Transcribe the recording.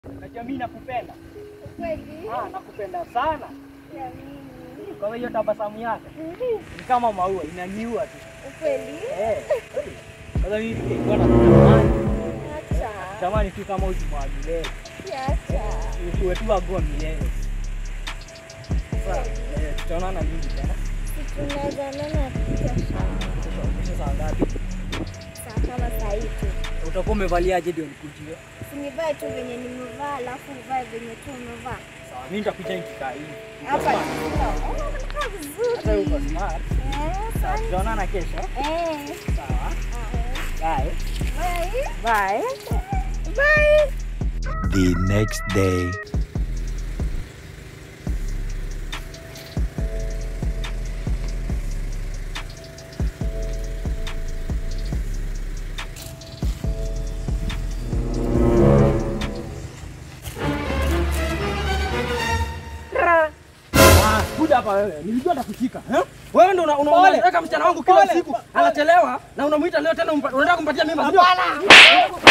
Najua mimi nakupenda. Kweli? Ah, nakupenda sana. Ya mimi. Kwa hiyo tabasamu yake ni kama maua inaniua tu. Kweli? Eh. Sasa mimi ningekuwa na kutamani. Acha. Tamani tu kama uzima wa milele. Acha. Usiwe tu wagua milele. Sasa eh, tutaonana lini tena? Si tunaweza onana kesho. Kesho kesho saa ngapi? Saa kama saa hii tu. Utakuwa umevaliaje ndio nikujie? Sinivae tu venye nimevaa alafu uvae venye tu umevaa. Sawa, mimi nitakuja nikikaa hivi. Hapa unakaa vizuri. Hata uko smart. Eh, Sawa, asante. tutaonana kesho. Eh. Sawa. Ah, Bye. Bye. Bye. Bye. the next day. Ah, kuja hapa wewe. Nilijua nitakushika. Eh? Wewe ndio una- una- Pole. unaweka msichana wangu kila Pole. siku. Anachelewa na unamuita leo tena umpa- unataka kumpatia mimba. Hapana.